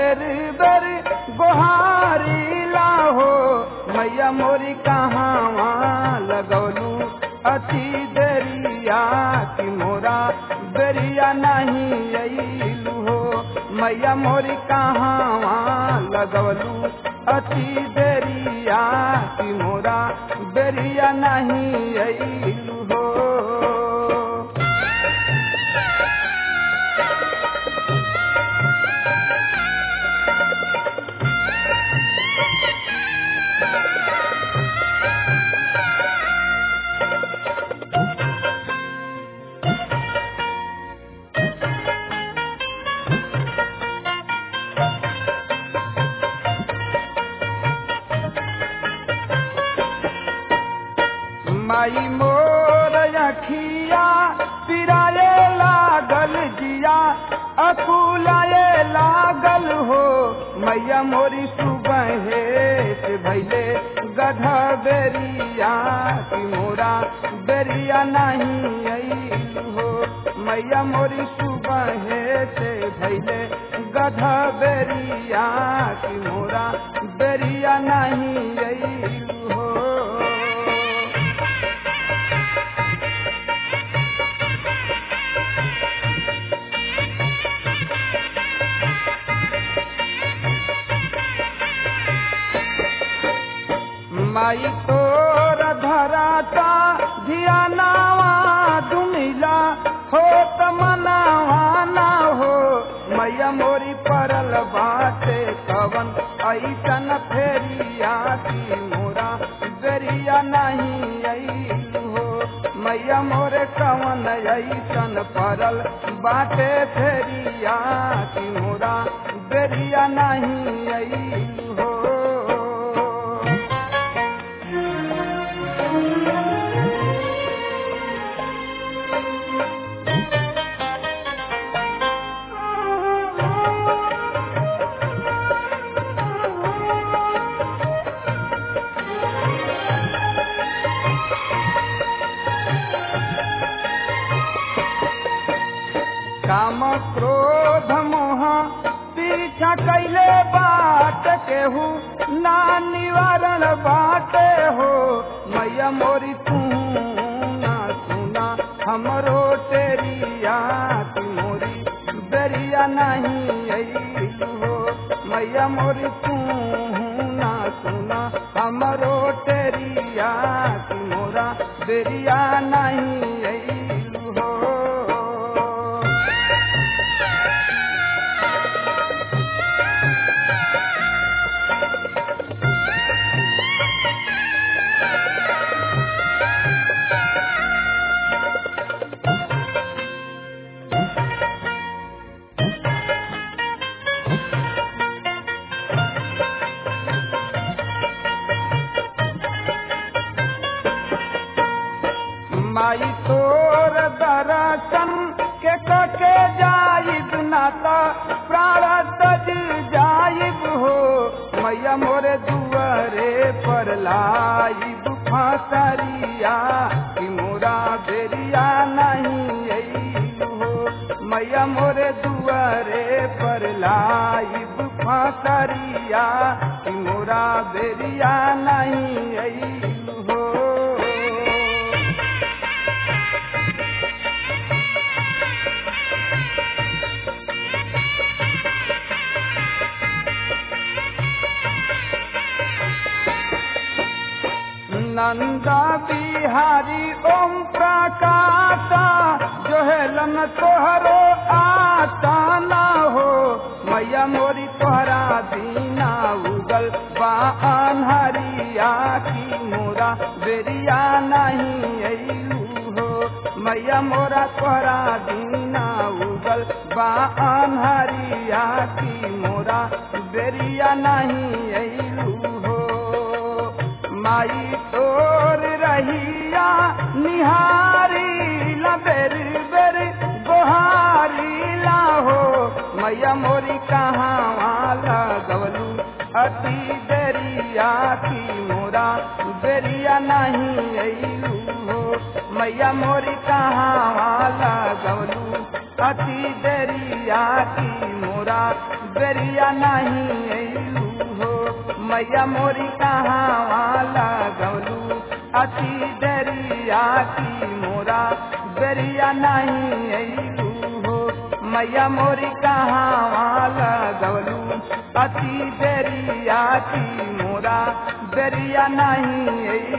बेर बेर गोहारी लाहो मैया मोरी कहाँ लगौलू अति देरिया की मोरा बेरिया नहीं अइलू हो मैया मोरी कहाँ लगौलू अति देरिया की मोरा बेरिया नहीं अइलू हो माई मोर अखिया पिराए लागल जिया अकुलाए लागल हो मैया मोरी सुबह से भैले गधा बेरिया की मोरा बेरिया नहीं अइलू हो मैया मोरी सुबह से भैले गधा बेरिया की मोरा बेरिया नहीं अइलू हो माई तोर धराता धियानावा दुमिला हो तमनावा ना हो मैया मोरी परल बाटे कवन ऐसन फेरिया की मोरा बेरिया नहीं अइलू हो मैया मोरे कवन ऐसन परल बाटे फेरिया की मोरा बेरिया नहीं अइलू हो काम क्रोध मोह पीछा कैले बाट केहू ना निवारण बाटे हो मैया मोरी तू ना सुना हमरो तेरिया की मोरी बेरिया नहीं अइलू हो मैया मोरी तू ना सुना हमरो तेरिया की मोरा बेरिया नहीं अइलू हो माई तोर दर्शन के कके जाइब नाता प्राण तज जाइब हो मैया मोरे दुआरे पर लाइब फासरिया कि मोरा बेरिया नहीं अइलू हो मैया मोरे दुआरे पर लाइब फासरिया कि मोरा बेरिया नहीं अइलू हो नंदा बिहारी ओम प्रकाशा जो है लन तोहरो आता ना हो मैया मोरी तोहरा दीना उगल बा अनहरिया की मोरा बेरिया नहीं अइलू हो मैया मोरा तोहरा दीना उगल बा अनहरिया की मोरा बेरिया नहीं अइलू हो माई तोर रहिया निहारी ला बेर बेर गोहारी ला हो मैया मोरी कहाँ लगवलू अति देरिया की मोरा बेरिया नहीं अइलू हो मैया मोरी कहाँ लगवलू अति देरिया की मोरा बेरिया नहीं अइलू हो मैया मोरी कहाँ वाला गवलू अति दरिया की मोरा बेरिया नहीं अइलू हो मैया मोरी कहाँ वाला गवलू अति दरिया की मोरा बेरिया नहीं अइलू